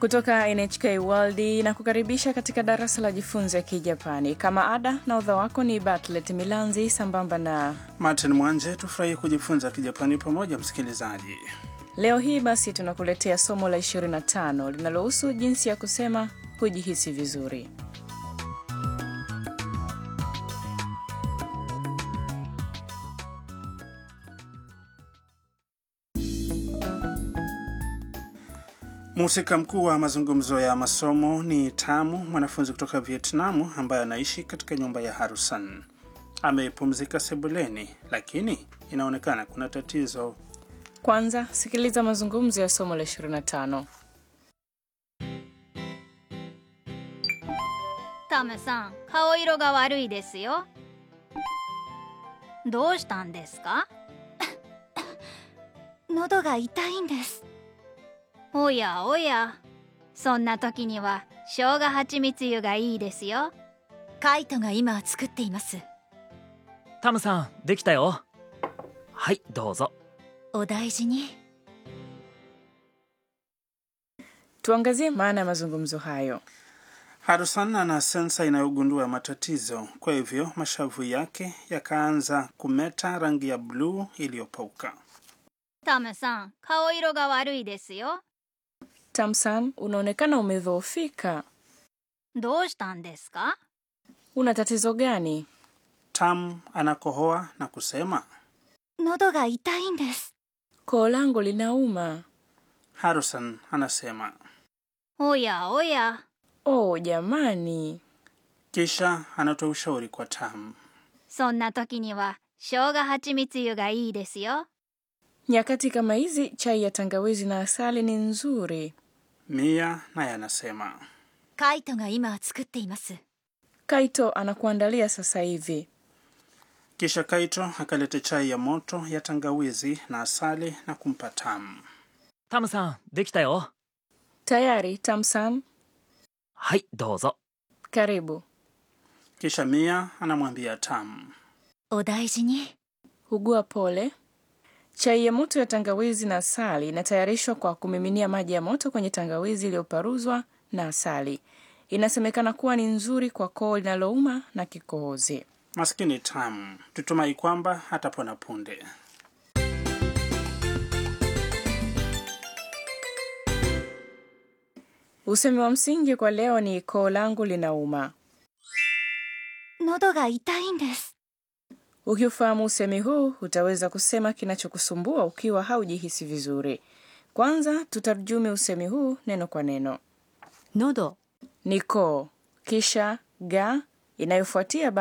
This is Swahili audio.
kutoka NHK World na kukaribisha katika darasa la jifunze Kijapani. Kama ada na udha wako ni Batlet Milanzi sambamba na Martin Mwanje. Tufurahi kujifunza Kijapani pamoja, msikilizaji. leo hii basi tunakuletea somo la 25 linalohusu jinsi ya kusema hujihisi vizuri. Mhusika mkuu wa mazungumzo ya masomo ni Tamu, mwanafunzi kutoka Vietnamu ambaye anaishi katika nyumba ya Harusan. Amepumzika sebuleni, lakini inaonekana kuna tatizo. Kwanza sikiliza mazungumzo ya somo la 25. タムさん顔色が悪いですよどうしたんですか喉が痛いんですおやおやそんな時には生姜蜂蜜湯がいいですよカイトが今作っていますタムさんできたよはいどうぞお大事に Tuangazie maana ya mazungumzo hayo. Harusan ana sensa inayogundua matatizo, kwa hivyo mashavu yake yakaanza kumeta rangi ya bluu iliyopauka. タムさん顔色が悪いですよ Tamsan, unaonekana umedhoofika. どうしたんですか Una tatizo gani? Tam anakohoa na kusema. 喉が痛いんです Koo langu linauma. Harusan anasema, おやおや Oh jamani, kisha anatoa ushauri kwa Tam. そんな時には生姜蜂蜜湯がいいですよ nyakati kama hizi chai ya tangawizi na asali ni nzuri. Mia naye anasema, カイトが今作っています Kaito anakuandalia sasa hivi. kisha Kaito akaleta chai ya moto ya tangawizi na asali na kumpa Tam. タムさんできたよ Tayari Tamsan, はいどうぞ karibu. Kisha Mia anamwambia Tam, お大事に Hugua pole. Chai ya moto ya tangawizi na asali inatayarishwa kwa kumiminia maji ya moto kwenye tangawizi iliyoparuzwa na asali. Inasemekana kuwa ni nzuri kwa koo linalouma na kikohozi. maskini Tam, tutumai kwamba hatapona punde. Usemi wa msingi kwa leo ni koo langu linauma. 喉が痛いんです Ukiufahamu usemi huu utaweza kusema kinachokusumbua ukiwa haujihisi vizuri. Kwanza tutarjumi usemi huu neno kwa neno. 喉 Ni koo, kisha ga inayofuatia